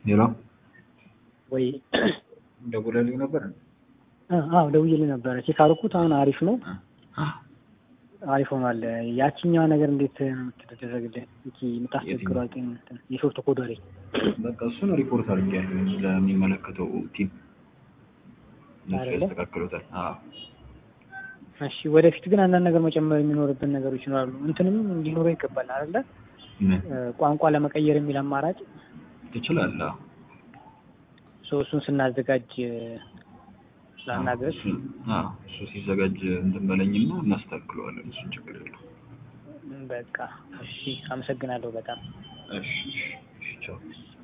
ሌላ ወይ ደውለልኝ ነበር አዎ ደውዬልህ ነበረ። ቼክ አደረኩት። አሁን አሪፍ ነው፣ አሪፍ ሆኗል። ያቺኛዋ ነገር እንዴት ነው የምትደረግልህ? እቺ የምታስቸግረው አልጤን እንትን የሾርት ኮድ ወሬ በቃ እሱን ሪፖርት አድርጌያለሁ ለሚመለከተው ቲም እነሱ አይደለ? ያስተካክሉታል። አዎ እሺ ወደፊት ግን አንዳንድ ነገር መጨመር የሚኖርብን ነገሮች ይኖራሉ። እንትንም እንዲኖረው ይገባል አይደለ? ምን እ፣ ቋንቋ ለመቀየር የሚል አማራጭ ትችላለህ? ሰው እሱን ስናዘጋጅ እ፣ ላናገር እሱን- አዎ እሱ ሲዘጋጅ እንትን በለኝና እናስተካክለዋለን። እሱን ችግር የለው። በቃ እሺ፣ አመሰግናለሁ በጣም እሺ እሺ፣ እሺ ቻው